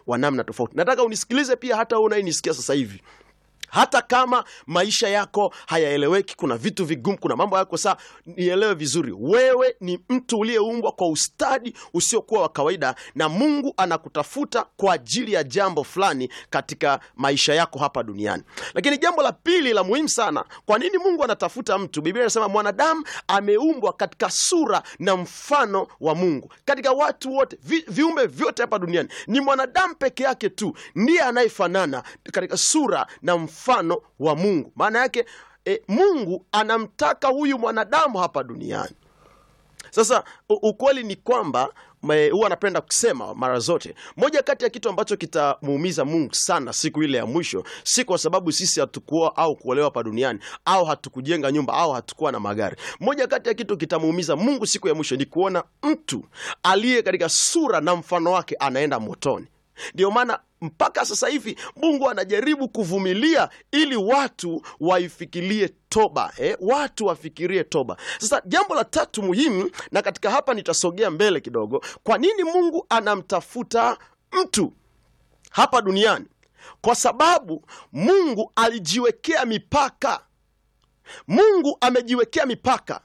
wa namna tofauti. Nataka unisikilize pia, hata wewe unayenisikia sasa hivi hata kama maisha yako hayaeleweki, kuna vitu vigumu, kuna mambo yako saa, nielewe vizuri, wewe ni mtu uliyeumbwa kwa ustadi usiokuwa wa kawaida, na Mungu anakutafuta kwa ajili ya jambo fulani katika maisha yako hapa duniani. Lakini jambo la pili la muhimu sana, kwa nini Mungu anatafuta mtu? Biblia inasema mwanadamu ameumbwa katika sura na mfano wa Mungu. Katika watu wote vi, viumbe vyote hapa duniani ni mwanadamu peke yake tu ndiye anayefanana katika sura na mfano wa Mungu. Maana yake e, Mungu anamtaka huyu mwanadamu hapa duniani. Sasa u- ukweli ni kwamba me- huwa anapenda kusema mara zote, moja kati ya kitu ambacho kitamuumiza Mungu sana siku ile ya mwisho, si kwa sababu sisi hatukuoa au kuolewa hapa duniani au hatukujenga nyumba au hatukuwa na magari. Moja kati ya kitu kitamuumiza Mungu siku ya mwisho ni kuona mtu aliye katika sura na mfano wake anaenda motoni. Ndio maana mpaka sasa hivi Mungu anajaribu kuvumilia ili watu waifikirie toba eh? Watu wafikirie toba. Sasa jambo la tatu muhimu, na katika hapa nitasogea mbele kidogo, kwa nini Mungu anamtafuta mtu hapa duniani? Kwa sababu Mungu alijiwekea mipaka. Mungu amejiwekea mipaka.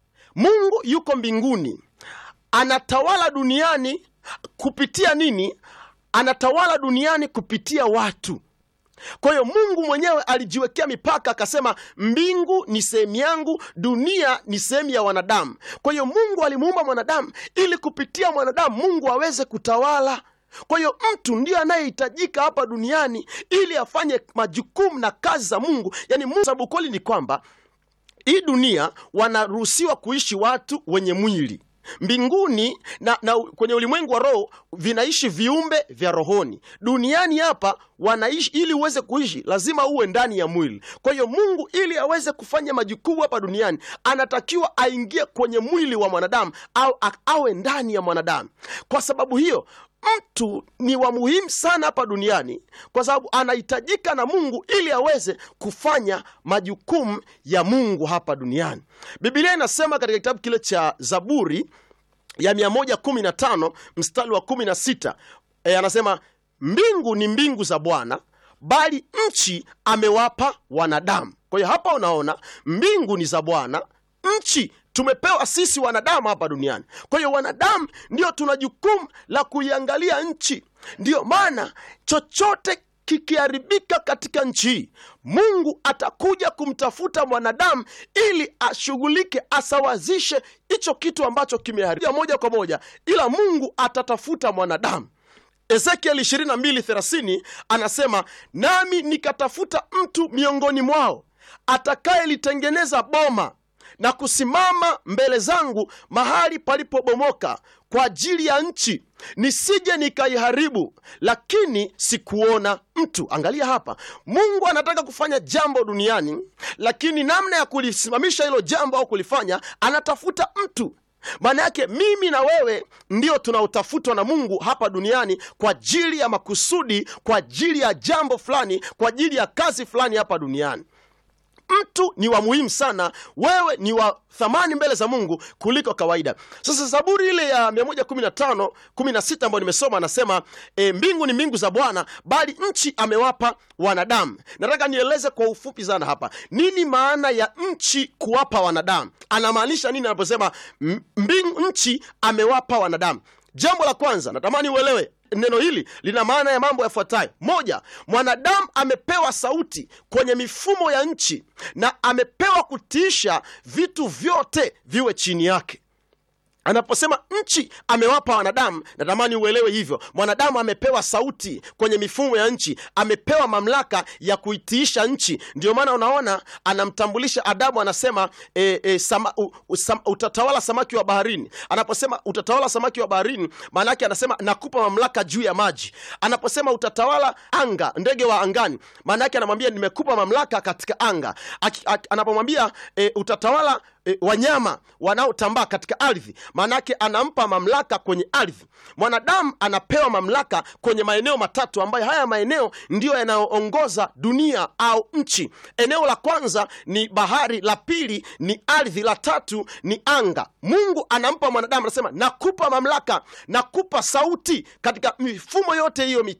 Mungu yuko mbinguni, anatawala duniani kupitia nini? Anatawala duniani kupitia watu. Kwa hiyo Mungu mwenyewe alijiwekea mipaka, akasema mbingu ni sehemu yangu, dunia ni sehemu ya wanadamu. Kwa hiyo Mungu alimuumba mwanadamu ili kupitia mwanadamu Mungu aweze kutawala. Kwa hiyo mtu ndiyo anayehitajika hapa duniani ili afanye majukumu na kazi za Mungu, yani Mungu. Sababu kweli ni kwamba hii dunia wanaruhusiwa kuishi watu wenye mwili mbinguni na, na kwenye ulimwengu wa roho vinaishi viumbe vya rohoni. Duniani hapa wanaishi, ili uweze kuishi lazima uwe ndani ya mwili. Kwa hiyo Mungu ili aweze kufanya majukumu hapa duniani anatakiwa aingie kwenye mwili wa mwanadamu au a- awe ndani ya mwanadamu. Kwa sababu hiyo mtu ni wa muhimu sana hapa duniani kwa sababu anahitajika na Mungu ili aweze kufanya majukumu ya Mungu hapa duniani. Biblia inasema katika kitabu kile cha Zaburi ya 115 mstari wa 16 e, anasema mbingu ni mbingu za Bwana, bali nchi amewapa wanadamu. Kwa hiyo hapa unaona mbingu ni za Bwana, nchi tumepewa sisi wanadamu hapa duniani. Kwa hiyo wanadamu ndio tuna jukumu la kuiangalia nchi. Ndiyo maana chochote kikiharibika katika nchi hii, Mungu atakuja kumtafuta mwanadamu ili ashughulike, asawazishe hicho kitu ambacho kimeharibika moja kwa moja, ila Mungu atatafuta mwanadamu. Ezekiel 22:30 anasema, nami nikatafuta mtu miongoni mwao atakayelitengeneza boma na kusimama mbele zangu mahali palipobomoka kwa ajili ya nchi, nisije nikaiharibu, lakini sikuona mtu. Angalia hapa, Mungu anataka kufanya jambo duniani, lakini namna ya kulisimamisha hilo jambo au kulifanya, anatafuta mtu. Maana yake mimi na wewe ndio tunaotafutwa na Mungu hapa duniani kwa ajili ya makusudi, kwa ajili ya jambo fulani, kwa ajili ya kazi fulani hapa duniani. Mtu ni wa muhimu sana, wewe ni wa thamani mbele za Mungu kuliko kawaida. Sasa Zaburi ile ya 115 16 ambayo nimesoma anasema e, mbingu ni mbingu za Bwana, bali nchi amewapa wanadamu. Nataka nieleze kwa ufupi sana hapa, nini maana ya nchi kuwapa wanadamu? Anamaanisha nini anaposema m- mbingu, nchi amewapa wanadamu? Jambo la kwanza natamani uelewe neno hili lina maana ya mambo yafuatayo. Moja, mwanadamu amepewa sauti kwenye mifumo ya nchi na amepewa kutiisha vitu vyote viwe chini yake. Anaposema nchi amewapa wanadamu, natamani uelewe hivyo. Mwanadamu amepewa sauti kwenye mifumo ya nchi, amepewa mamlaka ya kuitiisha nchi. Ndio maana unaona anamtambulisha Adamu, anasema e, e, sama, u, u, sam, utatawala samaki wa baharini. Anaposema utatawala samaki wa baharini, maana yake anasema nakupa mamlaka juu ya maji. Anaposema utatawala anga, ndege wa angani, maana yake anamwambia nimekupa mamlaka katika anga. Aki, aki, anapomwambia e, utatawala e, wanyama wanaotambaa katika ardhi, maanake anampa mamlaka kwenye ardhi. Mwanadamu anapewa mamlaka kwenye maeneo matatu ambayo haya maeneo ndiyo yanayoongoza dunia au nchi. Eneo la kwanza ni bahari, la pili ni ardhi, la tatu ni anga. Mungu anampa mwanadamu, anasema nakupa mamlaka, nakupa sauti katika mifumo yote hiyo mitatu